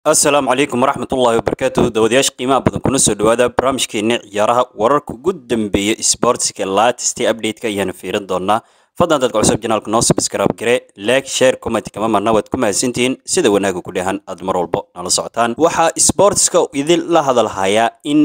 asalaamu calaykum waraxmat ullaahi wabarakaatuhu dawadayaasha qiimaha badan kuna soo dhawaada barnaamijkeena ciyaaraha wararka ugu dambeeya sportska latest update-ka ayaanu fiirin doonaa fadlan dadka cusub janaalka noo subscribe gare like share comment kama marna waad ku mahadsantihiin sida wanaaga ku dheehan aad mar walbo nala socotaan waxaa sportska idin la hadalhayaa in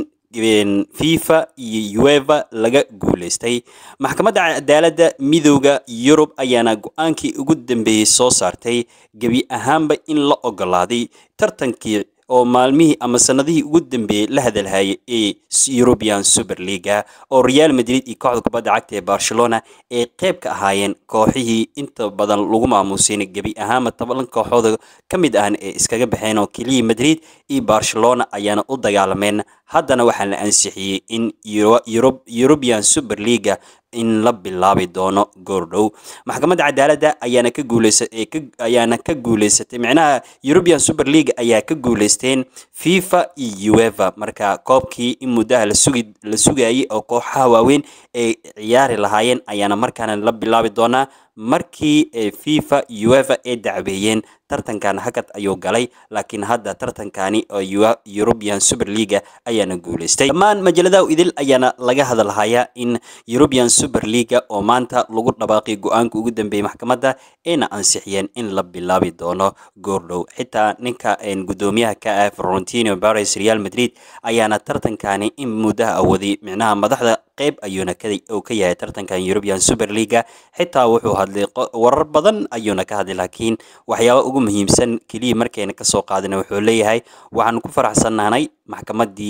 fifa iyo ueva laga guuleystay maxkamadda cadaaladda midooda yurub ayaana go-aankii ugu dambeeyey soo saartay gebi ahaanba in la ogolaaday tartankii oo maalmihii ama sanadihii ugu dambeeyey la hadalhayay ee european super leaga oo real madrid iyo kooxda kubadda cagta ee barcelona ay qayb ka ahaayeen kooxihii inta badan lagu maamuusin gebi ahaanba toban kooxooda ka mid ahna ee iskaga baxeen oo keliya madrid iyo barcelona ayaana u dagaalameen haddana waxaa la ansixiyey in european super leaga in la bilaabi doono goordhow maxkamadda cadaaladda ayaana ka guuleysa ayaana ka guuleysatay micnaha european super league ayaa ka guuleysteen fifa iyo ueva marka koobkii in muddaha lasugi la sugayay oo kooxaha waaweyn ay ciyaari lahaayeen ayaana markaana la bilaabi doonaa markii fifa ueva ay dacweeyeen tartankan hakad ayuu galay laakiin hadda tartankani oo european super leaga ayaana guuleystay dhammaan majaladaha idil ayaana laga hadalhayaa in european super leaga oo maanta lagu dhawaaqay go-aanka ugu dambeeyey maxkamadda ayna ansixiyeen in la bilaabi doono goordhow xitaa ninka gudoomiyaha ka ah florentino paris real madrid ayaana tartankani in muddaha awooday micnaha madaxda qayb ayuuna uu ka yahay tartankan european super leaga xitaa wuxuu hadlay warar badan ayuuna ka hadlay laakiin waxyaaba ugu muhiimsan keliya markayna kasoo qaadina wuxuu leeyahay waxaan ku faraxsannahnay maxkamaddii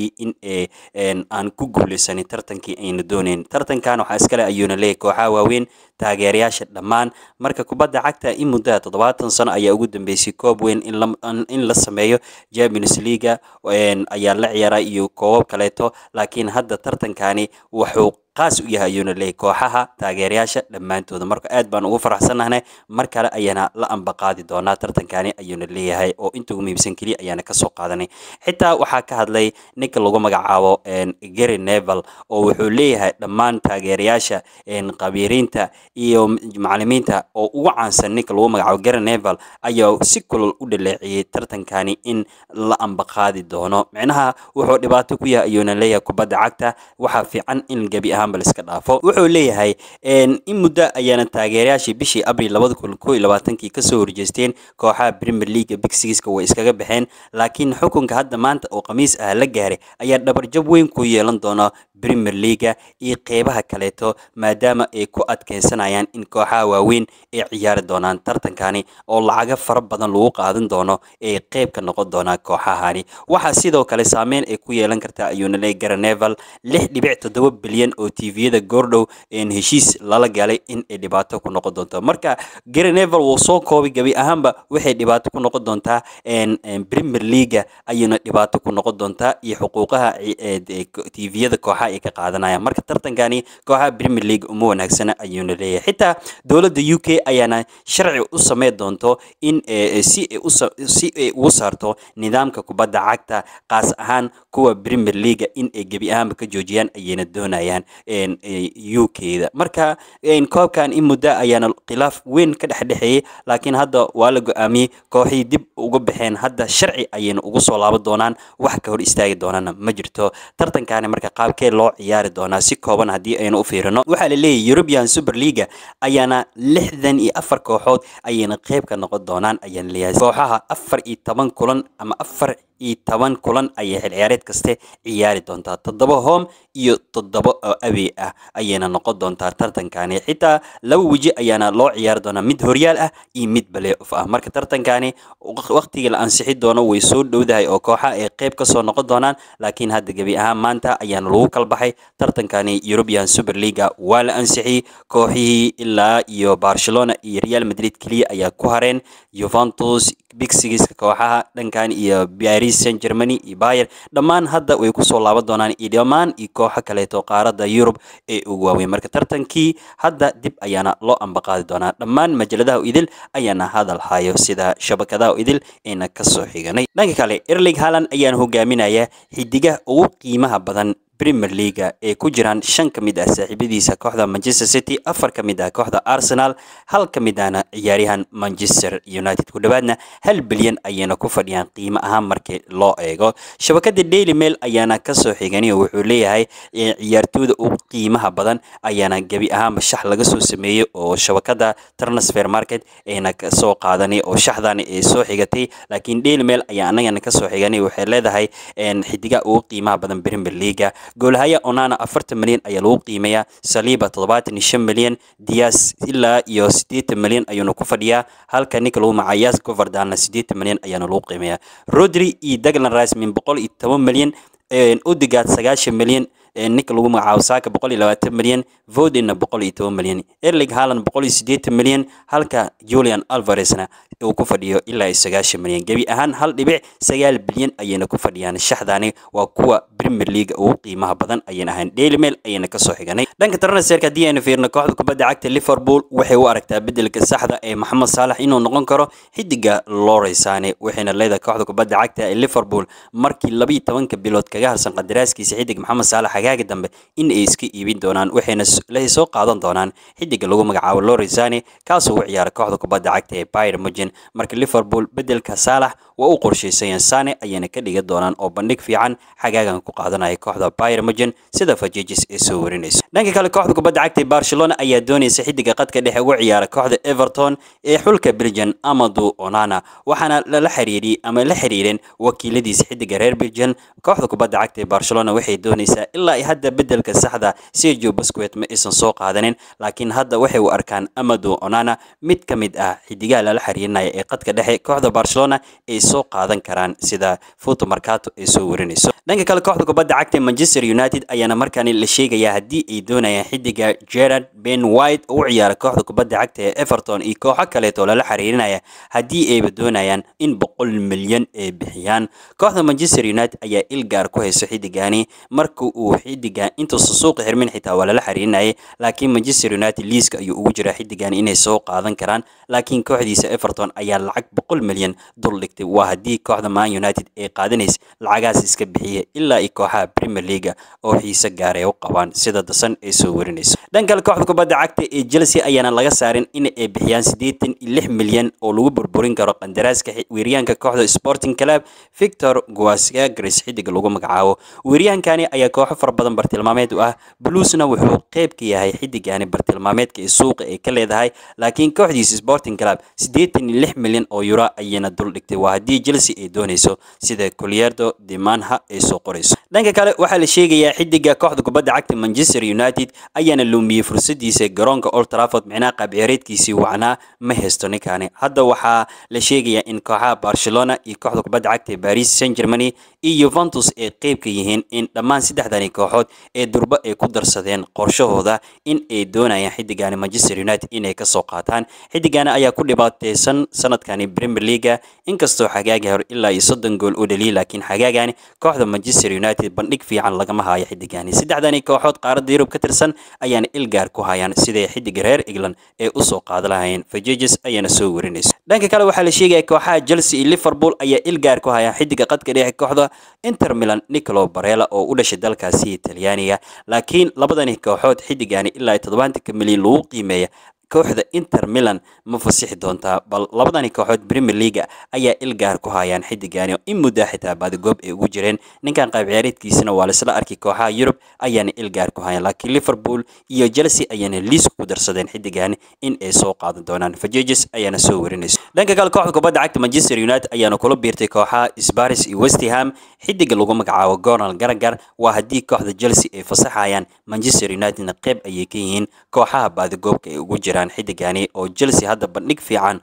in aan ku guuleysanay tartankii ayna dooneyn tartankan waxaa iskale ayuuna leeyahay kooxaha waaweyn taageerayaasha dhammaan marka kubadda cagta in muddaha toddobaatan sano ayaa ugu dambeysay koob weyn in la sameeyo champions leaga ayaa la ciyaaraa iyo koobab kaleeto laakiin hadda tartankani wuxuu qaas u yahay ayuuna leeyahy kooxaha taageerayaasha dhammaantooda marka aad baan ugu faraxsannahnay mar kale ayaana la ambaqaadi doonaa tartankani ayuuna leeyahay oo inta ugu muhiimsan keliya ayaana kasoo qaadanay xitaa waxaa ka hadlay ninka lagu magacaabo gary nevel oo wuxuu leeyahay dhammaan taageerayaasha qabiiriinta iyo macalimiinta oo ugu caansan ninka lagu magacaabo gary nevel ayaa si kulol u dhaleeciyey tartankani in la ambaqaadi doono micnaha wuxuu dhibaato ku yahay ayuuna leeyahay kubadda cagta waxaa fiican in gebi ahaan iska dhaafo wuxuu leeyahay in muddo ayaana taageerayaashii bishii abril labada kun koo iyo labaatankii kasoo horjeesteen kooxaha premier league big sixka way iskaga baxeen laakiin xukunka hadda maanta oo khamiis ah la gaaray ayaa dhabarjab weyn ku yeelan doona premier leaga iyo qeybaha kaleeto maadaama ay ku adkeysanayaan in kooxaha waaweyn ay ciyaari doonaan tartankani oo lacaga fara badan lagu qaadan doono ay qeyb ka noqon doonaan kooxahani waxaa sidoo kale saameyn ay ku yeelan kartaa ayuuna leey garaneval lix dhibic toddoba bilyan oo tviyada goordhow heshiis lala galay in ay dhibaato ku noqon doonto marka garaneval wuu soo koobay gebi ahaanba waxay dhibaato ku noqon doontaa premier leaga ayuuna dhibaato ku noqon doontaa iyo xuquuqaha tviyada kooxaha ay ka qaadanayaan marka tartankani kooxaha premier league uma wanaagsana ayuuna leeyahay xitaa dowladda u k ayaana sharci u sameyn doonto in si si ay ugu saarto nidaamka kubadda cagta qaas ahaan kuwa premier leaga in ay gebi ahaanba ka joojiyaan ayayna doonayaan u k da marka koobkan in muddo ayaana khilaaf weyn ka dhexdhexeeyey laakiin hadda waa la go-aamiyey kooxii dib uga baxeen hadda sharci ayayna ugu soo laaban doonaan wax ka hor istaagi doonana ma jirto tartankani marka qaabkee loo ciyaari doonaa si kooban haddii aynu u fiirino waxaa la leeyahy european super leaga ayaana lixdan iyo afar kooxood ayayna qeyb ka noqon doonaan ayaana leeyahay kooxaha afar iyo toban kulan ama afar iyo toban kulan ayay xilciyaareed kaste ciyaari doontaa toddoba home iyo toddoba oo awey ah ayayna noqon doontaa tartankani xitaa laba weji ayaana loo ciyaari doonaa mid horyaal ah iyo mid baleof ah marka tartankani waqtigii la ansixi doono way soo dhowdahay oo kooxa ay qeyb kasoo noqon doonaan laakiin hadda gebi ahaan maanta ayaana lagu kala baxay tartankani european super leaga waa la ansixiyey kooxihii ilaa iyo barcelona iyo real madrid keliya ayaa ku hareen juventus big sigiska kooxaha dhankan iyo paris saint germany iyo bayer dhammaan hadda way kusoo laaban doonaan iyo dhammaan iyo kooxo kaleeto qaaradda yurub ee ugu waaweyn marka tartankii hadda dib ayaana loo ambaqaadi doonaa dhammaan majaladaha idil ayaana hadal hayo sida shabakadaha idil ayna kasoo xiganay dhanka kale erling haland ayaana hogaaminaya xidigaha ugu qiimaha badan premier leaga ee ku jiraan shan ka mid ah saaxiibadiisa kooxda manchester city afar ka mid ah kooxda arsenal hal ka mid ahna ciyaaryahan manchester united ku dhowaadna hal bilyan ayayna ku fadhiyaan qiimo ahaan markii loo eego shabakada daily mail ayaana kasoo xigani oo wuxuu leeyahay ciyaartooyda ugu qiimaha badan ayaana gebi ahaanba shax laga soo sameeyey oo shabakada transfer market ayna kasoo qaadanay oo shaxdan ay soo xigatay laakiin daily mail ayaa anagana kasoo xiganay waxay leedahay xidiga ugu qiimaha badan premier leaga goolhaya onana afartan milyan ayaa lagu qiimeeyaa saliiba toddobaatan iyo shan milyan dias ilaa iyo siddeetan milyan ayuuna ku fadhiyaa halka ninka lagu macayaas govardana siddeetan milyan ayaana lagu qiimeeyaa rodri iyo daglan rice min boqol iyo toban milyan udigaad sagaashan milyan ninka lagu magacaabo saaka boqol iyo labaatan milyan vodinna boqol iyo toban milyan erling haaland boqol iyo siddeetan milyan halka julian alvaresna uu ku fadhiyo ilaa iyo sagaashan milyan gebi ahaan hal dhibic sagaal bilyan ayayna ku fadhiyaan shaxdaani waa kuwa premier league ugu qiimaha badan ayayna ahayn daily mail ayayna kasoo xiganay dhanka transferka haddii aynu fiirno kooxda kubadda cagta liverpool waxay u aragtaa bedelka saxda ee maxamed saalax inuu noqon karo xidiga loreysane waxayna leedahay kooxda kubadda cagta ee liverpool markii labiiyo tobanka bilood kaga harsan qadaraaskiisa xidig maxamed saalax hagaaga dambe in ay iska iibin doonaan waxayna soo qaadan doonaan xidiga lagu magacaabo loreysane kaasoo u ciyaara kooxda kubadda cagta ee bayr mugen marka liverpool bedelka saalax waa u qorshaysayeen sane ayayna ka dhigan doonaan oo bandhig fiican xagaagan ku qaadanaya kooxda bayr mugen sida fajejis ee soo warinayso dhanka kale kooxda kubadda cagta ee barcelona ayaa doonaysa xidiga qadka dhexe uga ciyaara kooxda everton ee xulka belgian amadu onana waxaana lala xiriiriyey ama la xiriireen wakiiladiisa xidiga reer belgian kooxda kubadda cagta ee barcelona waxay doonaysaa ilaa hadda bedelka saxda sergio busquet ma aysan soo qaadanin laakiin hadda waxay u arkaan amadu onana mid ka mid ah xidigaha lala xiriirinaya ee qadka dhexe kooxda barcelona ay soo qaadan karaan sida futo marcato ay soo warinayso dhanka kale kooxda kubadda cagta manchester united ayaana markaani la sheegayaa haddii ay doonayaan xidiga gerard ben white oo u ciyaara kooxda kubadda cagta ee everton iyo kooxo kaleeto lala xiriirinaya haddii ayba doonayaan in boqol milyan ay bixiyaan kooxda manchester united ayaa ilgaar ku hayso xidigani marka uu xidiga intuusa suuqa xirmin xitaa waa lala xiriirinayay laakiin manchester united liiska ayuu ugu jiraa xidigani inay soo qaadan karaan laakiin kooxdiisa everton ayaa lacag boqol milyan dul dhigtay waa haddii kooxda man united ay qaadanaysa lacagaas iska bixiya ilaa iyo kooxaha premier leaga oo xiise gaara ay u qabaan sida dasan ay soo warinayso dhan kale kooxda kubadda cagta ee chelsea ayaana laga saarin in ay bixiyaan siddeetan iyo lix milyan oo lagu burburin karo qandaraaska weeryaanka kooxda sporting club victor guasagres xidiga lagu magacaabo weeryaankani ayaa kooxo fara badan bartilmaameed u ah bluesna wuxuu qayb ka yahay xidigani bartilmaameedka ee suuqa ay ka leedahay laakiin kooxdiisa sporting club siddeetan iyo lix milyan oo euro ayayna dul dhigtay waa haddii chelsea ay doonayso sida colierdo dimanha ay soo qorayso dhanka kale waxaa la sheegayaa xidiga kooxda kubadda cagta manchester united ayaana luumiyey fursadiisa garoonka old trafford micnaha qaabciyaareedkiisii wacnaa ma haysto ninkani hadda waxaa la sheegayaa in kooxaha barcelona iyo kooxda kubadda cagta ee paris saint germany iyo yuventus ay qeyb ka yihiin in dhammaan saddexdani kooxood ee durba ay ku darsadeen qorshahooda in ay doonayaan xidigani manchester united inay kasoo qaataan xidigani ayaa ku dhibaateysan sanadkani premier leaga inkastoo xagaagi hore ilaa iyo soddon gool u dhaliyay laakiin xagaagani kooxda manchester united bandhig fiican lagama hayo xidigani saddexdani kooxood qaaradda yurub ka tirsan ayaana ilgaar ku hayaan siday xidiga reer england ee usoo qaada lahayeen fajeges ayaana soo warinayso dhanka kale waxaa la sheegaya kooxaha chelsea iyo liverpool ayaa ilgaar ku hayaan xidiga qadka dhexe kooxda inter milan nicolo barella oo u dhashay dalkaasi talyaaniga laakiin labadani kooxood xidigani ilaa iyo toddobaatanka milyan lagu qiimeeya kooxda inter milan ma fasixi doontaa bal labadani kooxood premier leaga ayaa ilgaar ku hayaan xidigani oo in muddaa xitaa baadigoob ay ugu jireen ninkan qayb ciyaareedkiisana waa laisla arkay kooxaha yurub ayaana ilgaar ku hayaan laakiin liverpool iyo chelsea ayaana liis ku darsadeen xidigani in ay soo qaadan doonaan fajeges ayaana soo warinayso dhanka kale kooxda kubadda cagta manchester united ayaana kula biirtay kooxaha sparis iyo westham xidiga lagu magacaabo gonal garagar waa haddii kooxda chelsea ay fasaxayaan manchester unitedna qeyb ayay ka yihiin kooxaha baadigoobka ay ugu jiraan xidigani oo chelsea hadda bandhig fiican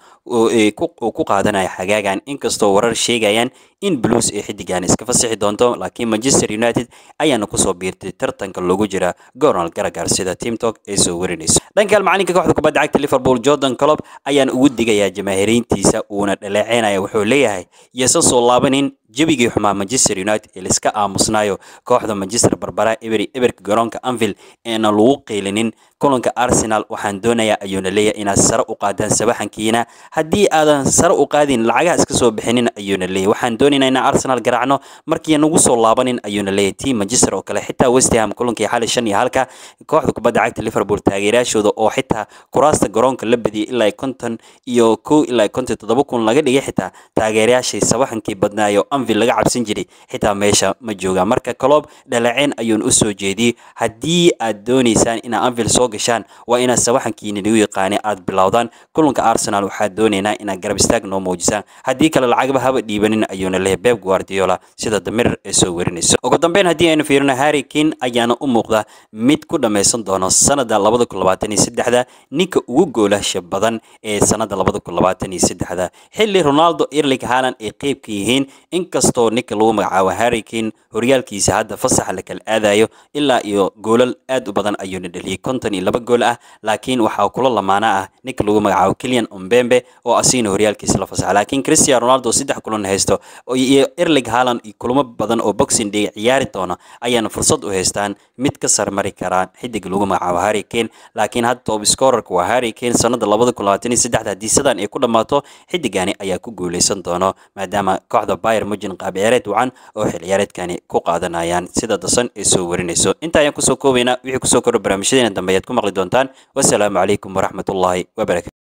uu ku qaadanaya xagaagan inkastoo warar sheegayaan in blues ay xidigani iska fasixi doonto laakiin manchester united ayaana kusoo biirtay tartanka loogu jira gonal garagar sida teamtalk ay soo warinayso dhankaal macalinka kooxda kubadda cagta liverpool jordan colob ayaana ugu digayaa jamaahiriintiisa uuna dhaleeceynaya wuxuu leeyahay yeysan soo laabanin jebigii xumaa manchester united ee laiska aamusnaayo kooxda manchester barbara eberi eberka garoonka anfield eena lagu qiilinin kulanka arsenal waxaan doonayaa ayuuna leeyahay inaad sare u qaadaan sabaxankiina haddii aadan sare u qaadin lacagaha iska soo bixinin ayuuna leeyahay waxaan doonaynaa inaan arsenal garaacno markii nagu soo laabanin ayuuna leeyahay team manchester oo kale xitaa west ham kulankii xali shan iyo halka kooxda kubadda cagta liverpool taageerayaashooda oo xitaa kuraasta garoonka la badiyay ilaa konton iyo kow ilaa konton toddoba kun laga dhigay xitaa taageerayaashii sabaxankii badnaayo anvil laga cabsan jiray xitaa meesha ma joogaan marka coloob dhaleeceyn ayuun u soo jeediyey haddii aad doonaysaan inaad anvil soo gashaan waa inaad sabaxankiina nagu yaqaani aad bilowdaan kulanka arsenal waxaad doonaynaa inaad garab istaag noo muujisaan haddii kale lacagba haba dhiibanin ayuuna leeyahay beb guardiola sida damirir ee soo warinayso ugu dambeyn haddii aynu fiirino harry kane ayaana u muuqda mid ku dhammaysan doono sanada labada kun labaatan iyo saddexda ninka ugu goolasha badan ee sanada labada kun labaatan iyo saddexda xilli ronaldo erling haaland ay qeyb ka yihiin inkastoo ninka lagu magacaabo harry kane horyaalkiisa hadda fasaxa la kala aadayo ilaa iyo goolal aad u badan ayuuna dhaliyey konton iyo laba gool ah laakiin waxaa kula lamaana ah ninka lagu magacaabo kilian ombembe oo asigna horyaalkiisa la fasaxa laakiin cristiano ronaldo saddex kulan haysto iyo erling haaland iyo kulamo badan oo boxing day ciyaari doona ayaana fursad u haystaan mid ka sarmari karaan xidig lagu magacaabo harry kane laakiin hadda top scorerka waa harry kane sanada labada kun labaatan iyo saddexda haddii sidan ay ku dhammaato xidigani ayaa ku guuleysan doono maadaama kooxda bayer mujin qaab ciyaareed wacan oo xil ciyaareedkani ku qaadanayaan sida dasan ay soo warinayso inta ayaan kusoo koobaynaa wixii kusoo kordho barnaamijyadeena dambe ayaad ku maqli doontaan wasalaamu calaykum waraxmatullaahi wabarakatu